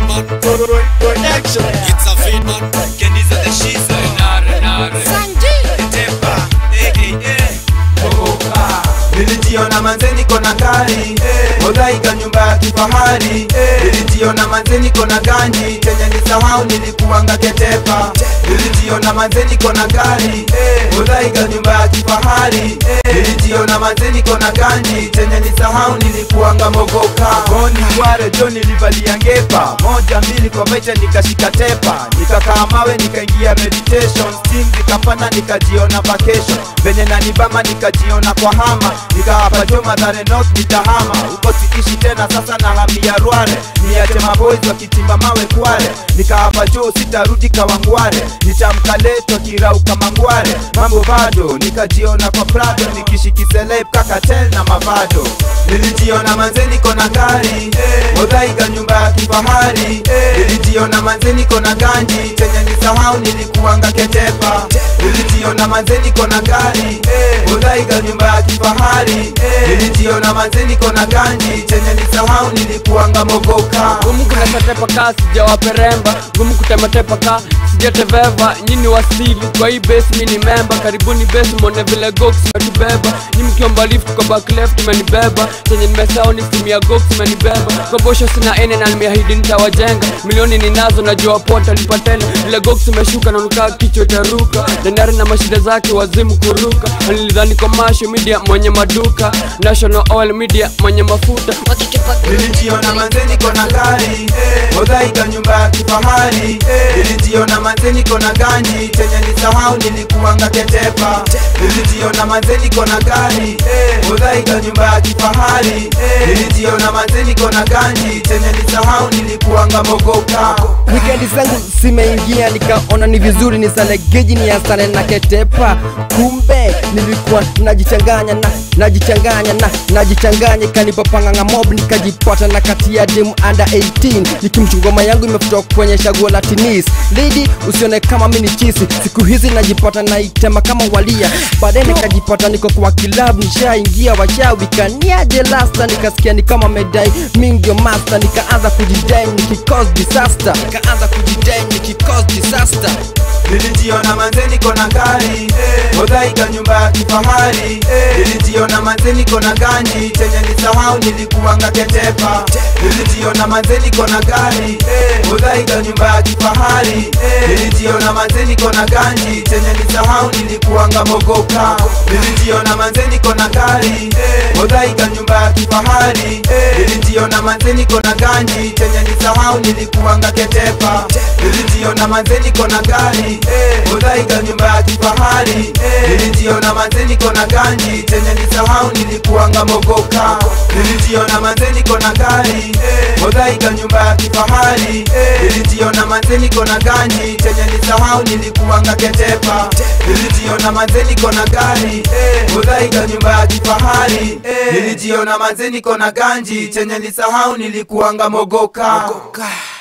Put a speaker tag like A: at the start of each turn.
A: man. Production. It's a feed man.
B: Kendiza the shizo
C: Nare, nare.
B: Tepa aka
D: nilijiona manze niko na gari Modhaika nyumba ya kifahari nilijiona manze niko na ganji chenye nisahau nilikuwanga ketepa nilijiona manze niko na gari Modhaika nyumba ya kifahari nilijiona manze niko na ganji chenye nisahau nilikuwanga mogoka goni ware jo nilivalia ngepa moja mbili kwa mecha nikashika tepa nikakaa mawe nikaingia meditation steam zikapanda nikajiona vacation venye nanibama nikajiona kwa hama nikawapa jo madhare north nitahama huko sikishi tena sasa na hamia rware niache maboys wakichimba mawe kware nikawapa jo sitarudi kawangware nitamka leto kirauka mangware mambo bado nikajiona kwa prado nikishikiselep kakatel na mavado nilijiona manze niko na gari odhaiga nyumba ya kifahari nilijiona manze niko na ganji chenye nisahau nilikuwanga ketepa nilijiona manze niko na gari odhaiga nyumba ya kifahari nilijiona manze niko na ganji chenye nisahau nilikuwanga mogoka
C: gumu kutepatepa ka sijawaperemba gumu kutepatepa ka sijateveva nyini wasili kwa hii base mi ni memba karibuni base mwone vile gox imetubeba nyi mkiomba lift kwa back left imenibeba chenye nimesao ni simu ya gox imenibeba kwa bosho sina ene na nimeahidi nitawajenga milioni ninazo najua pota lipatena vile gox imeshuka na nukaa kichwa itaruka denari na mashida zake wazimu kuruka nilidhani commercial media mwenye maduka national oil media mwenye mafuta
D: nilijiona manze niko na gari odhaika nyumba ya kifahari nilijiona manze niko na ganji chenye nisahau nilikuwanga ketepa nilijiona manze niko na gari odhaika nyumba ya kifahari nilijiona manze niko na ganji chenye nisahau nilikuwanga mogoka
E: wikendi zangu zimeingia nikaona ni vizuri nisale geji ni asane na ketepa kumbe nilikuwa najichanganya na najichanganya na najichanganya ikanipopanganga mob nikajipata na kati ya demu under 18 nikimchungoma yangu imefuta kwenye shaguo la tinis lidi usione kama mini chisi siku hizi najipata naitema kama walia baadaye nikajipata niko kwa kilabu nishaingia wachawi kaniaje lasta nikasikia ni kama medai mi ndio master nikaanza kujidai nikicause disaster nikaanza kujidai nikicause disaster
D: nilijiona manze niko na gari odhaika nyumba ya kifahari nilijiona manze niko na ganji chenye nisahau nilikuwanga ketepa nilijiona manze niko na gari odhaika nyumba ya kifahari nilijiona manze niko na ganji chenye nisahau nilikuwanga mogoka nilijiona manze niko na gari odhaika nyumba ya kifahari nilijiona manze niko na ganji chenye nisahau nilikuwanga ketepa nilijiona manze niko na gari odhaika nyumba ya kifahari nilijiona manze niko na ganji chenye nisahau nilikuwanga mogoka nilijiona manze niko na gari odhaika nyumba ya kifahari nilijiona manze niko na ganji chenye nisahau nilikuwanga ketepa nilijiona manze niko na gari odhaika nyumba ya kifahari nilijiona manze niko na ganji chenye nisahau nilikuwanga mogoka, mogoka.